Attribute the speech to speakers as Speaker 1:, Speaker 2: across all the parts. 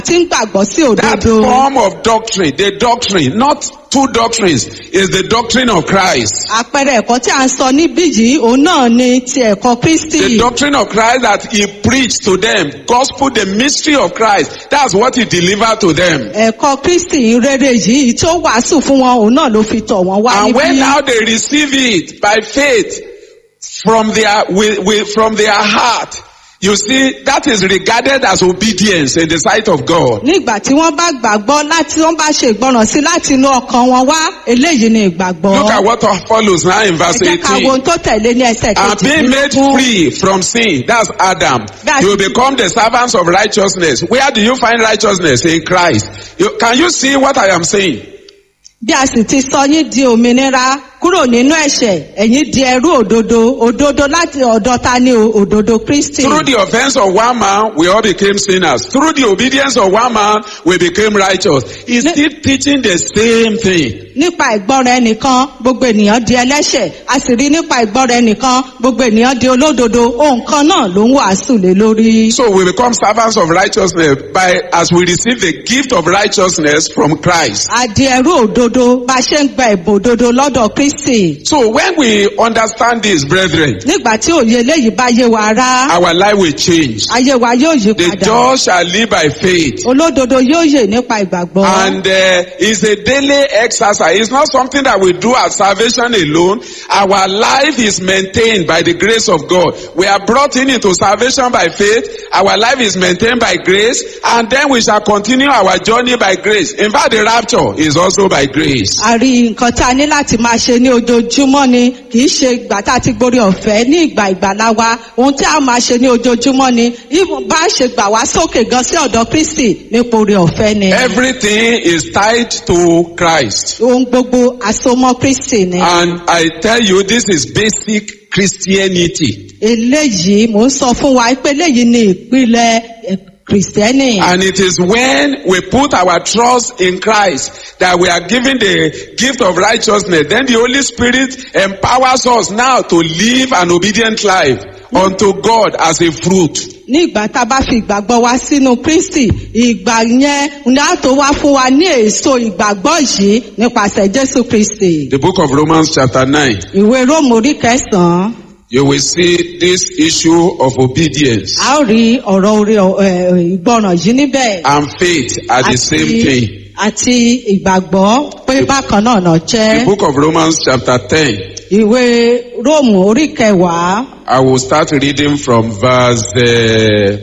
Speaker 1: tí ń gbàgbọ́ sí
Speaker 2: That
Speaker 1: òdodo.
Speaker 2: form of doctrine, the doctrine, not two doctrines, is the doctrine of Christ.
Speaker 1: àpẹẹrẹ ẹ̀kọ́ tí a ń sọ níbí yìí òun náà ni ti ẹ̀kọ́ kristi.
Speaker 2: The doctrine of Christ that he preached to them, gospel, the mystery of Christ, that's what he delivered to them.
Speaker 1: ẹ̀kọ́ kristi rere yìí tí ó wàásù fún wọn òun náà ló fi tọ̀ wọ́n wá
Speaker 2: And when
Speaker 1: níbí.
Speaker 2: now they receive it by faith from their, with, with, from their heart, you see, that is regarded as obedience in the sight of God.
Speaker 1: nígbà tí wọ́n bá gbàgbọ́ láti wọ́n bá ṣe ìgbọràn sí láti inú ọkàn wọn wá eléyìí ni ìgbàgbọ́.
Speaker 2: Look at what follows now in
Speaker 1: ẹ
Speaker 2: verse
Speaker 1: jẹ́ ká wo
Speaker 2: 18.
Speaker 1: ohun tó tẹ̀lé ní ẹsẹ̀
Speaker 2: And being made
Speaker 1: kejìdínlógún.
Speaker 2: free from sin, that's Adam.
Speaker 1: That's-
Speaker 2: You become the servants of righteousness. Where do you find righteousness? In Christ. You, can you see what I am saying?
Speaker 1: bí a sì ti sọ yín di òmìnira kúrò nínú ẹ̀ṣẹ̀ ẹ̀yin di ẹrú òdodo òdodo láti ọ̀dọ̀ ta ni o? òdodo kristi.
Speaker 2: Through the offense of one man, we all became sinners. Through the obedience of one man, we became righteous. He's
Speaker 1: Ne-
Speaker 2: still teaching the same thing.
Speaker 1: nípa ìgbọ́ra ẹnìkan gbogbo ènìyàn di ẹlẹ́ṣẹ̀ a sì rí nípa ìgbọ́ra ẹnìkan gbogbo ènìyàn di olódodo ohun kan náà ló ń wàásù lé lórí.
Speaker 2: So we become servants of righteousness by as we receive the gift of righteousness from Christ.
Speaker 1: a di ẹrú òdodo bá a ṣe ń gba ẹ̀bùn òdodo lọ́dọ̀ kristi.
Speaker 2: So when we understand this, brethren,
Speaker 1: nígbà tí òye eléyìí bá yé wa rá
Speaker 2: our life will change.
Speaker 1: ayé wa yóò yí
Speaker 2: The
Speaker 1: padà
Speaker 2: just shall live by faith.
Speaker 1: olódodo yóò yè nípa ìgbàgbọ́.
Speaker 2: And uh, it's a daily exercise. It's not something that we do at salvation alone. Our life is maintained by the grace of God. We are brought in into salvation by faith. Our life is maintained by grace. And then we shall continue our journey by grace. In fact, the rapture is also by grace.
Speaker 1: a rí nǹkan tá a ní láti máa ṣe ní ojoojúmọ́ ni kì í ṣe ìgbà tá a ti gborí ọ̀fẹ́ ní ìgbà ìgbàlá wa ohun tí a máa ṣe ní ojoojúmọ́ ni even bá a ṣe gbà wá sókè gan sí ọ̀dọ̀ kristi nípa orí ọ̀fẹ́ ni
Speaker 2: Everything is tied to Christ.
Speaker 1: ohun gbogbo àsomọ́ kristi ni
Speaker 2: And I tell you, this is basic Christianity.
Speaker 1: eléyìí mò ń sọ fún wa pé eléyìí ni ìpìlẹ̀ eh, kìrìsìtẹ́nì
Speaker 2: And it is when we put our trust in Christ that we are given the gift of righteousness. Then the Holy Spirit empowers us now to live an obedient life unto God as a fruit.
Speaker 1: ní ìgbà tá a bá fi ìgbàgbọ́ wa sínú kristi ìgbà yẹn ní a tó wá fún wa ní èso ìgbàgbọ́ yìí nípasẹ̀ jésù kristi.
Speaker 2: The book of Romans chapter 9,
Speaker 1: ìwé róòmù orí kẹsàn-án
Speaker 2: you will see this issue of obedience
Speaker 1: a ó rí ọ̀rọ̀ orí ẹ̀, ìgbọràn yìí níbẹ̀
Speaker 2: and faith are the same thing.
Speaker 1: àti ìgbàgbọ́ pé bákan náà náà
Speaker 2: The
Speaker 1: jẹ́
Speaker 2: book of Romans chapter 10,
Speaker 1: ìwé róòmù orí kẹwàá
Speaker 2: I will start reading from verse, uh,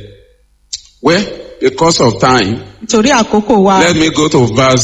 Speaker 2: well, because of time,
Speaker 1: nítorí àkókò wa
Speaker 2: let me go to verse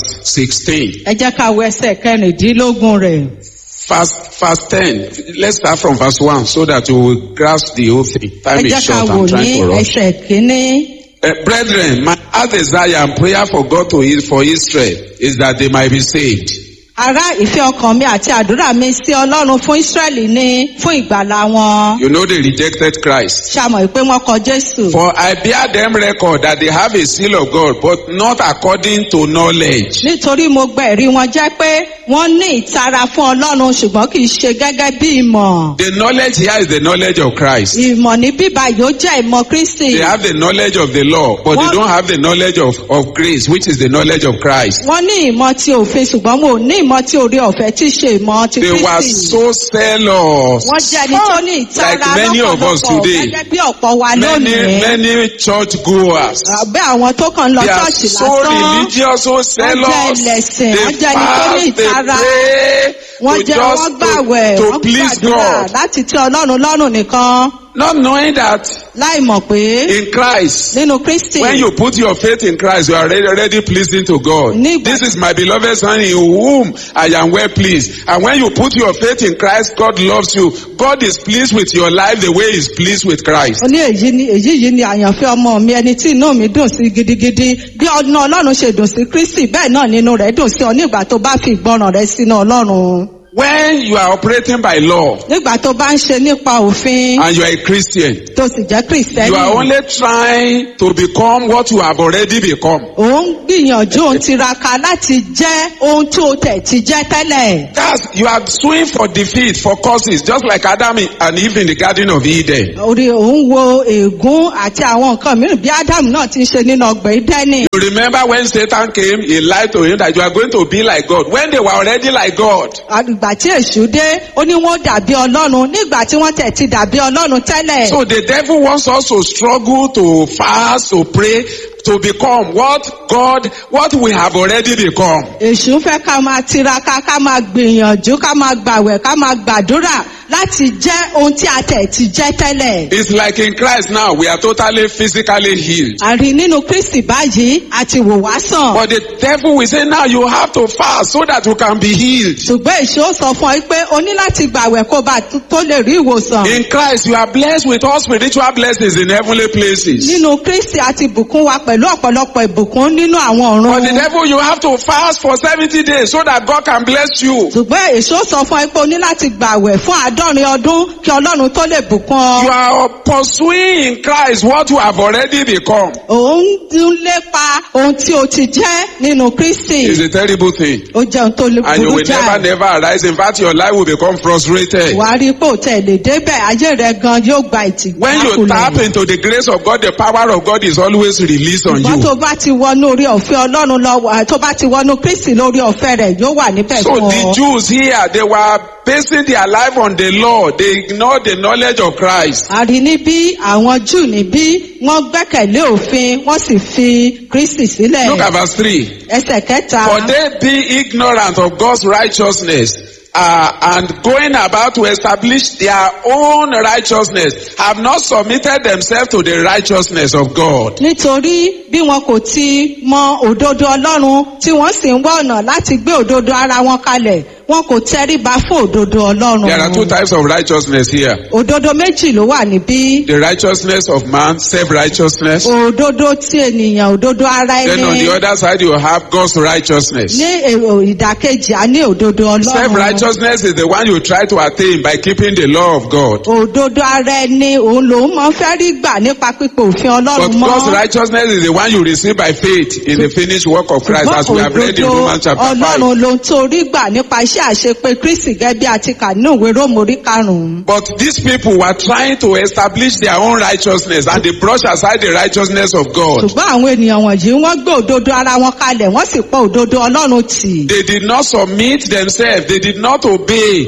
Speaker 2: 16.
Speaker 1: ẹ jẹ́ ká wo ẹsẹ̀ kẹrìndínlógún rẹ̀
Speaker 2: Verse, verse 10. Let's start from verse 1 so that you will grasp the whole thing.
Speaker 1: ẹ
Speaker 2: Time
Speaker 1: jẹ́
Speaker 2: is
Speaker 1: ká
Speaker 2: short.
Speaker 1: wò
Speaker 2: I'm
Speaker 1: ní
Speaker 2: trying to rush.
Speaker 1: ẹsẹ̀ kínní.
Speaker 2: Uh, brethren, my heart desire and prayer for God to is for Israel is that they might be saved.
Speaker 1: ará ìfẹ́ ọkàn mi àti àdúrà mi sí ọlọ́run fún ísírẹ́lì ní fún ìgbàlá wọn.
Speaker 2: You know they rejected Christ.
Speaker 1: ṣàmọ̀ pé wọ́n kọ jésù.
Speaker 2: For I bear them record that they have a seal of God, but not according to knowledge.
Speaker 1: nítorí mo gba ẹ̀rí wọn jẹ́ pé wọ́n ní ìtara fún ọlọ́run ṣùgbọ́n kì í ṣe gẹ́gẹ́ bí ìmọ̀.
Speaker 2: The knowledge here is the knowledge of Christ.
Speaker 1: ìmọ̀ ní bíbá yóò jẹ́ ìmọ̀ kristi.
Speaker 2: They have the knowledge of the law, but they
Speaker 1: What?
Speaker 2: don't have the knowledge of, of grace, which is the knowledge of Christ.
Speaker 1: wọ́n ní ìmọ̀ ti òfin ṣùgbọ́n mo ní ìmọ̀ ti orí ọ̀fẹ́ tí í ṣe ìmọ̀ ti
Speaker 2: They were
Speaker 1: kristi.
Speaker 2: so zealous.
Speaker 1: wọ́n jẹ́ ẹni tó ní ìtara
Speaker 2: Like many of us
Speaker 1: lọ́pọ̀lọpọ̀
Speaker 2: today.
Speaker 1: gẹ́gẹ́ bí ọ̀pọ̀ wa
Speaker 2: Many,
Speaker 1: lónìí.
Speaker 2: many church goers.
Speaker 1: bẹ́ẹ̀ àwọn tó kàn ń lọ
Speaker 2: They are
Speaker 1: ṣọ́ọ̀ṣì
Speaker 2: so
Speaker 1: lásán.
Speaker 2: religious, so zealous.
Speaker 1: ẹlẹ́sìn,
Speaker 2: They
Speaker 1: wọ́n jẹ́ ẹni tó ní
Speaker 2: fast, they
Speaker 1: ìtara.
Speaker 2: pray
Speaker 1: wọ́n
Speaker 2: to
Speaker 1: jẹ́ wọ́n
Speaker 2: just
Speaker 1: gbàwẹ̀
Speaker 2: to,
Speaker 1: wọ́n
Speaker 2: to please
Speaker 1: gbàdúrà
Speaker 2: God.
Speaker 1: láti tẹ́ ọlọ́run lọ́rùn nìkan
Speaker 2: Not knowing that
Speaker 1: láì mọ̀ pé
Speaker 2: in Christ,
Speaker 1: nínú kristi
Speaker 2: when you put your faith in Christ, you are already, already pleasing to God.
Speaker 1: Nígbà-
Speaker 2: This is my beloved son in whom I am well pleased. And when you put your faith in Christ, God loves you. God is pleased with your life the way He's pleased with Christ.
Speaker 1: ó ní èyí ni èyí yìí ni àyànfẹ́ ọmọ mi ẹni tí inú mi dùn sí gidigidi bí ọ̀nà ọlọ́run ṣe dùn sí kristi bẹ́ẹ̀ náà nínú rẹ̀ dùn sí ọ nígbà tó bá fi ìgbọràn rẹ sínú ọlọ́run
Speaker 2: When you are operating by law
Speaker 1: nígbà tó bá ń ṣe nípa òfin
Speaker 2: and you are a Christian,
Speaker 1: tó sì jẹ́ kìrìsìtẹ́nì
Speaker 2: you are only trying to become what you have already become.
Speaker 1: òun gbìyànjú òun tiraka láti jẹ́ ohun tí o tẹ̀ ti jẹ́ tẹ́lẹ̀.
Speaker 2: That's, you are suing for defeat, for causes, just like Adam and Eve in the Garden of Eden.
Speaker 1: orí òun wo ègún àti àwọn nǹkan mìíràn bí ádámù náà ti ń ṣe nínú ọgbà ìdẹ́nì.
Speaker 2: You remember when Satan came, he lied to him that you are going to be like God. When they were already like God.
Speaker 1: ìgbà tí èṣù dé ó ní wọ́n dàbí ọlọ́run nígbà tí wọ́n tẹ̀ ti dàbí ọlọ́run tẹ́lẹ̀.
Speaker 2: So the devil wants us to struggle, to fast, to pray, to become what God, what we have already become.
Speaker 1: èṣù fẹ́ ká máa tiraka ká máa gbìyànjú ká máa gbàwẹ̀ ká máa gbàdúrà láti jẹ́ ohun tí a tẹ̀ ti jẹ́ tẹ́lẹ̀.
Speaker 2: It's like in Christ now, we are totally physically healed.
Speaker 1: àrí nínú kristi báyìí àti wò wá sàn.
Speaker 2: But the devil will say now you have to fast so that you can be healed.
Speaker 1: ṣùgbọ́n èṣù ó sọ fún ọ pé o ní láti gbàwẹ̀ kó bá tó lè rí ìwòsàn.
Speaker 2: In Christ, you are blessed with all spiritual blessings in heavenly places.
Speaker 1: nínú kristi àti bùkún wa pẹ̀lú ọ̀pọ̀lọpọ̀ ìbùkún nínú àwọn
Speaker 2: But the
Speaker 1: ọ̀run.
Speaker 2: devil, you have to fast for 70 days so that God can bless you.
Speaker 1: ṣùgbọ́n èso sọ fún ẹ pé o ní láti gbàwẹ̀ fún àádọ́rin ọdún kí ọlọ́run tó lè bùkún
Speaker 2: You
Speaker 1: ọ.
Speaker 2: are pursuing in Christ what you have already become.
Speaker 1: òun ń lépa ohun tí o ti jẹ́ nínú kristi.
Speaker 2: It's a terrible thing.
Speaker 1: ó jẹ́ ohun tó lè
Speaker 2: And you
Speaker 1: burú
Speaker 2: will never,
Speaker 1: jáì.
Speaker 2: never arise. In fact, your life will become frustrated.
Speaker 1: wàá rí pé òtẹ́ lè débẹ̀ ayé rẹ gan yóò gba
Speaker 2: When you tap
Speaker 1: ìtìjákulẹ̀.
Speaker 2: into the grace of God, the power of God is always released on
Speaker 1: ṣùgbọ́n
Speaker 2: you.
Speaker 1: tó bá ti wọnú orí ọ̀fẹ́ ọlọ́run lọ tó bá ti wọnú kristi lórí ọ̀fẹ́ rẹ̀ yóò wà níbẹ̀
Speaker 2: So
Speaker 1: fún
Speaker 2: the
Speaker 1: ọ.
Speaker 2: Jews here, they were basing their life on the law. They ignored the knowledge of Christ.
Speaker 1: àrí níbí àwọn júù níbí wọ́n gbẹ́kẹ̀lé òfin wọ́n sì fi kristi sílẹ̀.
Speaker 2: Look at verse 3.
Speaker 1: ẹsẹ̀ kẹta.
Speaker 2: For they be ignorant of God's righteousness uh, and going about to establish their own righteousness have not submitted themselves to the righteousness of God.
Speaker 1: nítorí bí wọn kò ti mọ òdodo ọlọ́run tí wọ́n sì ń wá ọ̀nà láti gbé òdodo ara wọn kalẹ̀ wọn kò tẹríba fún òdodo
Speaker 2: There are two
Speaker 1: ọlọ́run.
Speaker 2: types of righteousness here.
Speaker 1: òdodo méjì ló wà níbí.
Speaker 2: The righteousness of man, self-righteousness.
Speaker 1: òdodo tí ènìyàn òdodo ara
Speaker 2: Then on the
Speaker 1: ẹni.
Speaker 2: other side you have God's righteousness.
Speaker 1: ní èrò ìdàkejì a ní òdodo ọlọ́run.
Speaker 2: Self-righteousness is the one you try to attain by keeping the law of God.
Speaker 1: òdodo ara ẹni òun lòun máa ń fẹ́ rí gbà nípa pípé òfin
Speaker 2: But
Speaker 1: ọlọ́run
Speaker 2: God's
Speaker 1: mọ́.
Speaker 2: righteousness is the one you receive by faith in the finished work of Christ as we have read in Romans chapter 5.
Speaker 1: ọlọ́run ló ń torí gbà nípa iṣẹ́ àṣepé kristi gẹ́gẹ́ bí a ti kà nínú ìwé róòmù orí karùn-ún.
Speaker 2: But these people were trying to establish their own righteousness and they brush aside the righteousness of God.
Speaker 1: ṣùgbọ́n àwọn ènìyàn wọ̀nyí wọ́n gbé òdodo ara wọn kalẹ̀ wọ́n sì pọ̀ òdodo ọlọ́run tì.
Speaker 2: They did not submit themselves. They did not obey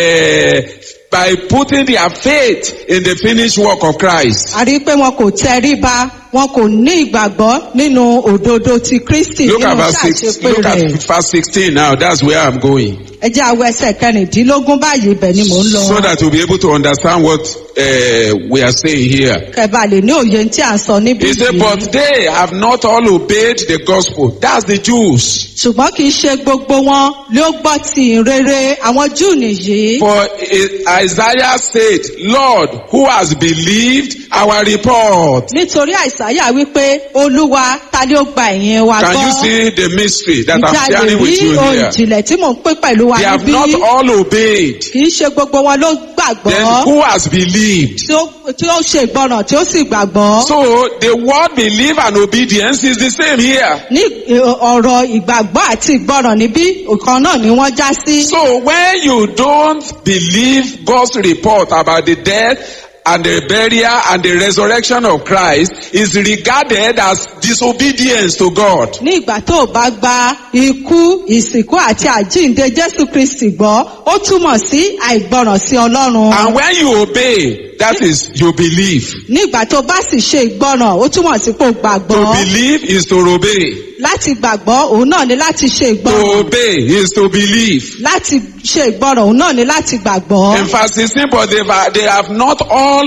Speaker 2: uh, by putting their faith in the finished work of Christ.
Speaker 1: a rí i pé wọn kò tẹríba wọn kò ní ìgbàgbọ́ nínú òdodo ti kristi
Speaker 2: Look
Speaker 1: nínú
Speaker 2: at verse six,
Speaker 1: ṣàṣepé
Speaker 2: look at
Speaker 1: rẹ̀.
Speaker 2: verse 16 now. That's where I'm going.
Speaker 1: ẹ jẹ́ àwọ̀ ẹsẹ̀ kẹrìndínlógún báyìí ibẹ̀ ni mò ń lọ.
Speaker 2: So that you'll be able to understand what uh, we are saying here.
Speaker 1: kẹba lè ní òye tí à ń sọ níbí
Speaker 2: He said,
Speaker 1: yìí.
Speaker 2: but they have not all obeyed the gospel. That's the Jews.
Speaker 1: ṣùgbọ́n kì í ṣe gbogbo wọn ló gbọ́ ti ìrere àwọn júù nìyí.
Speaker 2: For eh, Isaiah said, Lord, who has believed our report?
Speaker 1: nítorí àìsáyà wípé olúwa ta ni ó gba ẹ̀yìn wa
Speaker 2: Can you
Speaker 1: gbọ́.
Speaker 2: see the mystery that I'm
Speaker 1: ìjà lè
Speaker 2: sharing
Speaker 1: rí
Speaker 2: with you
Speaker 1: ohun
Speaker 2: here?
Speaker 1: ìjìnlẹ̀ tí mò ń pín pẹ̀lú wa
Speaker 2: They have
Speaker 1: níbí.
Speaker 2: not all obeyed.
Speaker 1: kì í ṣe gbogbo wọn ló
Speaker 2: Then
Speaker 1: gbàgbọ́.
Speaker 2: who has believed?
Speaker 1: tí ó tí ó ṣe ìgbọràn tí ó sì gbàgbọ́.
Speaker 2: So the word believe and obedience is the same here.
Speaker 1: ní ì- ọ̀rọ̀ ìgbàgbọ́ àti ìgbọràn níbí ọ̀kan náà ni wọ́n já sí.
Speaker 2: So when you don't believe God's report about the death and the burial and the resurrection of Christ is regarded as disobedience to God.
Speaker 1: ní ìgbà tó o bá gba ikú ìsìnkú àti àjíǹde jésù kristi gbọ́ ó túmọ̀ sí àìgbọràn sí ọlọ́run.
Speaker 2: And when you obey, that is you believe.
Speaker 1: ní ìgbà tó o bá sì ṣe ìgbọràn ó túmọ̀ sí pé o
Speaker 2: To
Speaker 1: gbàgbọ́.
Speaker 2: believe is to obey.
Speaker 1: láti gbàgbọ́ òun náà ni láti ṣe
Speaker 2: To
Speaker 1: ìgbọràn.
Speaker 2: obey is to believe.
Speaker 1: láti ṣe ìgbọràn òun náà ni láti gbàgbọ́.
Speaker 2: In verse 16, but they have, they have not all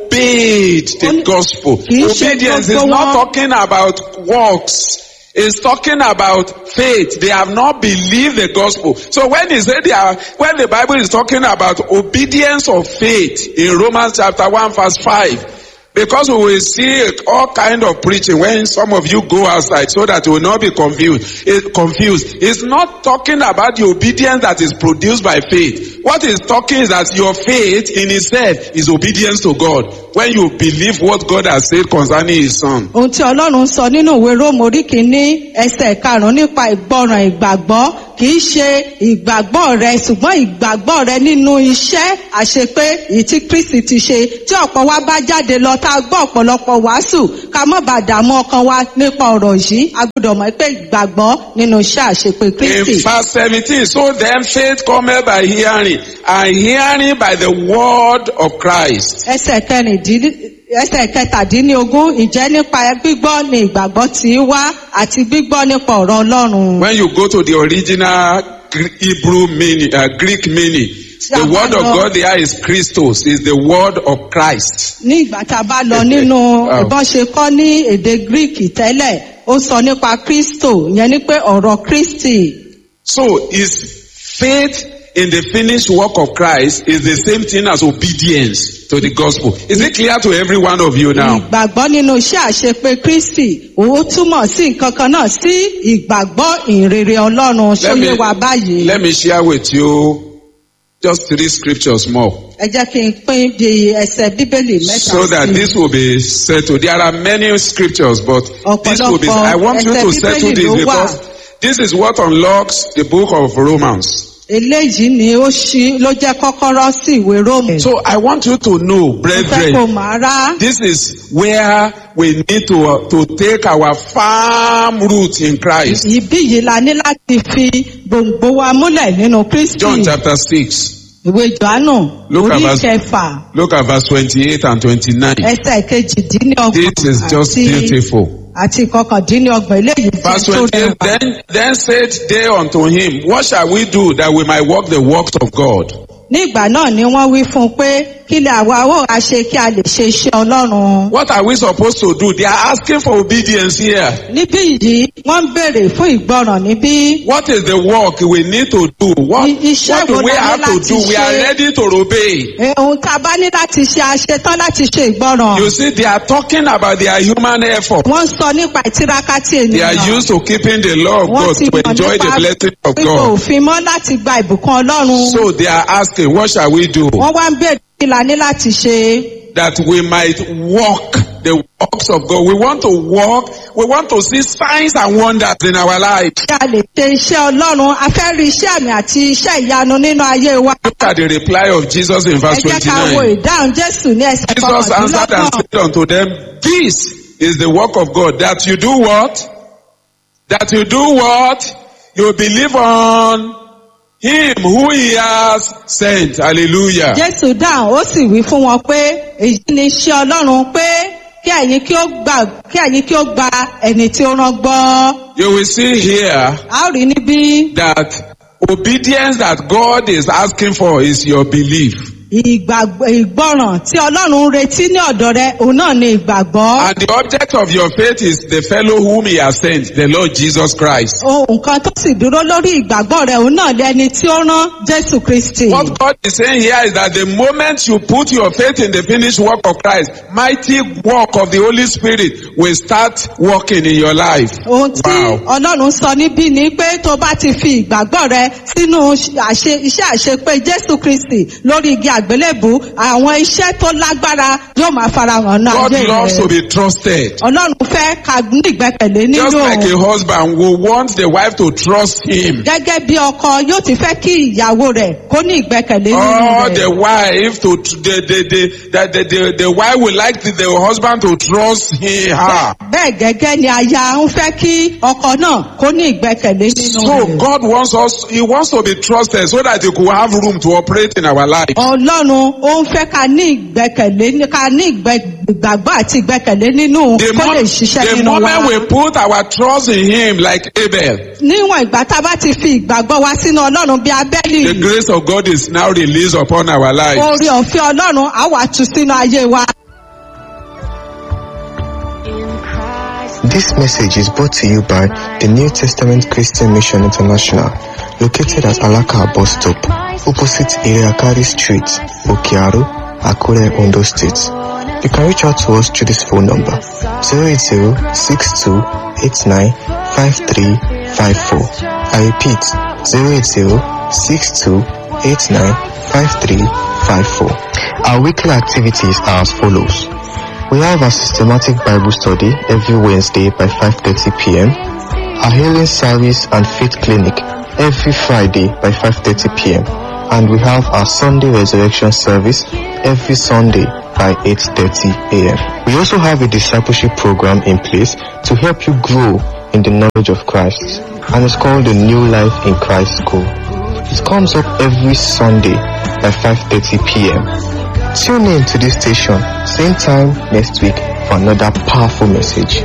Speaker 2: obeyed the
Speaker 1: Only-
Speaker 2: gospel.
Speaker 1: Kì í ṣe
Speaker 2: Obedience is
Speaker 1: gbogbo
Speaker 2: not
Speaker 1: wọn.
Speaker 2: talking about works. It's talking about faith. They have not believed the gospel. So when he said they are, when the Bible is talking about obedience of faith in Romans chapter 1 verse 5, Because we will see all kind of preaching when some of you go outside so that you will not be confused. It, confused. It's not talking about the obedience that is produced by faith. What it's talking is that your faith in itself is obedience to God. When you believe what God has said concerning his son.
Speaker 1: ohun tí ọlọ́run sọ nínú ìwé róòmù orí kìíní ẹsẹ̀ karùn-ún nípa ìgbọràn ìgbàgbọ́ kì í ṣe ìgbàgbọ́ rẹ ṣùgbọ́n ìgbàgbọ́ rẹ nínú iṣẹ́ àṣepé èyí tí kristi ti ṣe tí ọ̀pọ̀ wa bá jáde lọ tá a gbọ́ ọ̀pọ̀lọpọ̀ wàásù ká má bàa dààmú ọkàn wa nípa ọ̀rọ̀ yìí a gbọ́dọ̀ mọ̀ pé ìgbàgbọ́ nínú iṣẹ́ àṣepé kristi.
Speaker 2: In verse 17, so then faith cometh by hearing, and hearing by the word of Christ.
Speaker 1: ẹsẹ̀ kẹrìndínlẹ́ ẹsẹ̀ kẹtàdínlógún ìjẹ́ nípa gbígbọ́ ni ìgbàgbọ́ tí í wá àti gbígbọ́ nípa ọ̀rọ̀ ọlọ́run.
Speaker 2: When you go to the original Gr- Hebrew meaning, uh, Greek meaning, the word of God there is Christos, is the word of Christ.
Speaker 1: ní ìgbà tá a bá lọ nínú
Speaker 2: Wow.
Speaker 1: ìbọn ṣe kọ́ ní èdè greek tẹ́lẹ̀ ó sọ nípa kristo ìyẹn ni pé ọ̀rọ̀ kristi
Speaker 2: So is faith in the finished work of Christ is the same thing as obedience to the gospel. Is it clear to every one of you now?
Speaker 1: ìgbàgbọ́ nínú iṣẹ́ àṣepé kristi òun túmọ̀ sí nǹkan kan náà sí ìgbàgbọ́ ìrere ọlọ́run
Speaker 2: Let
Speaker 1: ṣóyè
Speaker 2: me,
Speaker 1: wa báyìí
Speaker 2: let me share with you just three scriptures more.
Speaker 1: ẹ jẹ́ kí n pín bí ẹsẹ̀ bíbélì mẹ́ta
Speaker 2: so that
Speaker 1: sí i.
Speaker 2: this will be settled. There are many scriptures, but this will be.
Speaker 1: Ọ̀pọ̀lọpọ̀
Speaker 2: I want you to
Speaker 1: ẹsẹ̀
Speaker 2: settle
Speaker 1: Bíbélì
Speaker 2: this
Speaker 1: ló wà.
Speaker 2: because this is what unlocks the book of Romans.
Speaker 1: eléyìí ni ó ṣí ló jẹ́ kọ́kọ́rọ́ sí ìwé róòmù.
Speaker 2: So I want you to know,
Speaker 1: mo fẹ́ kó
Speaker 2: brethren,
Speaker 1: màá rá.
Speaker 2: this is where we need to uh, to take our firm root in Christ.
Speaker 1: Ibí yìí la ní láti fi gbòǹgbò wa múlẹ̀ nínú Kristi.
Speaker 2: John chapter six.
Speaker 1: Ìwé Jòhánù
Speaker 2: Look at
Speaker 1: orí
Speaker 2: verse-
Speaker 1: kẹfà
Speaker 2: Look at verse twenty-eight and twenty-nine.
Speaker 1: ẹsẹ̀ kejìdínlọ́gbọ̀n
Speaker 2: This is just
Speaker 1: àti
Speaker 2: beautiful.
Speaker 1: àti kọkàndínlọ́gbọ̀n eléyìí tí
Speaker 2: Verse
Speaker 1: tó
Speaker 2: 28,
Speaker 1: rẹwà.
Speaker 2: then, then said they unto him, What shall we do that we might walk the works of God?
Speaker 1: Ní ìgbà náà ni wọ́n wí fún un pé kí lè àwa ó wá ṣe kí a lè ṣe iṣẹ́ Ọlọ́run.
Speaker 2: What are we supposed to do? They are asking for obedience here.
Speaker 1: Níbí yìí wọ́n ń béèrè fún ìgbọràn níbí.
Speaker 2: What is the work we need to do? What,
Speaker 1: I- iṣẹ́
Speaker 2: what do
Speaker 1: wo
Speaker 2: we
Speaker 1: la ní
Speaker 2: have to
Speaker 1: láti
Speaker 2: do? We are
Speaker 1: ṣe?
Speaker 2: ready to obey.
Speaker 1: Eh, Ohun tá a bá ní láti ṣe a ṣe tán láti ṣe ìgbọràn.
Speaker 2: You see, they are talking about their human effort.
Speaker 1: Wọ́n sọ nípa ìtiraka tí
Speaker 2: They are
Speaker 1: ènìyàn.
Speaker 2: used to keeping the law of
Speaker 1: Wọ́n
Speaker 2: God
Speaker 1: ti
Speaker 2: to
Speaker 1: mọ̀
Speaker 2: enjoy the
Speaker 1: nípa
Speaker 2: blessing of
Speaker 1: pípò
Speaker 2: God.
Speaker 1: òfin mọ́ láti gba ìbùkún Ọlọ́run.
Speaker 2: So they are asking, what shall we do?
Speaker 1: Wọ́n wá ń béèrè kí la ní láti ṣe.
Speaker 2: That we might walk the works of God. We want to walk. We want to see signs and wonders in our life.
Speaker 1: Kí a lè ṣe iṣẹ́ Ọlọ́run, a fẹ́ rí iṣẹ́ àmì àti iṣẹ́ ìyanu nínú ayé wa.
Speaker 2: Look at the reply of Jesus in
Speaker 1: Ẹ
Speaker 2: verse
Speaker 1: jẹ́ ká wo
Speaker 2: 29.
Speaker 1: ìdáhùn Jésù ní ẹsẹ̀
Speaker 2: Jesus answered and
Speaker 1: kọkàndínlọ́gbọ̀n.
Speaker 2: said unto them, This is the work of God, that you do what? That you do what? You believe on Him who He has sent. Hallelujah.
Speaker 1: Jésù dáhùn ó sì wí fún wọn pé èyí ni iṣẹ́ Ọlọ́run pé kí ẹ̀yin kí ó gbà kí ẹ̀yin kí ó gba ẹni tí ó rán gbọ́.
Speaker 2: You will see here
Speaker 1: A ó rí níbí
Speaker 2: that obedience that God is asking for is your belief.
Speaker 1: ìgbàgbọ́ ìgbọràn tí Ọlọ́run ń retí ní ọ̀dọ̀ rẹ òun náà ni ìgbàgbọ́.
Speaker 2: And the object of your faith is the fellow whom He has sent, the Lord Jesus Christ.
Speaker 1: Ohun kan tó sì dúró lórí ìgbàgbọ́ rẹ òun náà lẹni tí ó rán Jésù Kristi.
Speaker 2: What God is saying here is that the moment you put your faith in the finished work of Christ, mighty work of the Holy Spirit will start working in your life.
Speaker 1: Ohun tí
Speaker 2: Wow.
Speaker 1: Ọlọ́run sọ níbí ni pé tó bá ti fi ìgbàgbọ́ rẹ sínú àṣe- iṣẹ́ àṣepé Jésù Kristi lórí igi àgbélébù, àwọn iṣẹ́ tó lágbára yóò máa farahàn náà
Speaker 2: God
Speaker 1: ayé
Speaker 2: loves to
Speaker 1: rẹ.
Speaker 2: be trusted.
Speaker 1: Ọlọ́run fẹ́ ká ní ìgbẹ́kẹ̀lé nínú
Speaker 2: Just like a
Speaker 1: òun.
Speaker 2: husband will want the wife to trust him.
Speaker 1: Gẹ́gẹ́ bí ọkọ yóò ti fẹ́ kí ìyàwó rẹ̀ kó ní ìgbẹ́kẹ̀lé nínú
Speaker 2: Or
Speaker 1: rẹ̀.
Speaker 2: the wife to the the the the, the, the, the wife would like the, the husband to trust him her.
Speaker 1: Bẹ́ẹ̀ gẹ́gẹ́ ni aya ń fẹ́ kí ọkọ náà kó ní ìgbẹ́kẹ̀lé nínú
Speaker 2: So
Speaker 1: rẹ̀.
Speaker 2: God wants us, He wants to be trusted so that He could have room to operate in our life.
Speaker 1: Ọlọ́run ó ń fẹ́ ká ní ìgbẹ́kẹ̀lé ní- ká ní ìgbẹ́- ìgbàgbọ́ àti ìgbẹ́kẹ̀lé nínú
Speaker 2: The,
Speaker 1: kó
Speaker 2: mo-
Speaker 1: lè ṣiṣẹ́
Speaker 2: the
Speaker 1: nínú
Speaker 2: moment
Speaker 1: wa.
Speaker 2: we put our trust in Him like Abel,
Speaker 1: Níwọ̀n ìgbà tá a bá ti fi ìgbàgbọ́ wa sínú Ọlọ́run bí Abẹ́lì,
Speaker 2: the grace of God is now released upon our lives.
Speaker 1: oore ọ̀fẹ́ Ọlọ́run á wà tú sínú ayé wa.
Speaker 3: This message is brought to you by the New Testament Christian Mission International, located at Alaka bus stop, opposite Iriakari Street, Okiaru, Akure, Ondo State. You can reach out to us through this phone number 080-6289-5354. I repeat 080-6289-5354. Our weekly activities are as follows. We have a systematic Bible study every Wednesday by 5.30 p.m. Our healing service and faith clinic every Friday by 5.30 p.m. And we have our Sunday resurrection service every Sunday by 8.30 a.m. We also have a discipleship program in place to help you grow in the knowledge of Christ. And it's called the New Life in Christ School. It comes up every Sunday by 5.30 p.m. Tune in to this station, same time next week for another powerful message.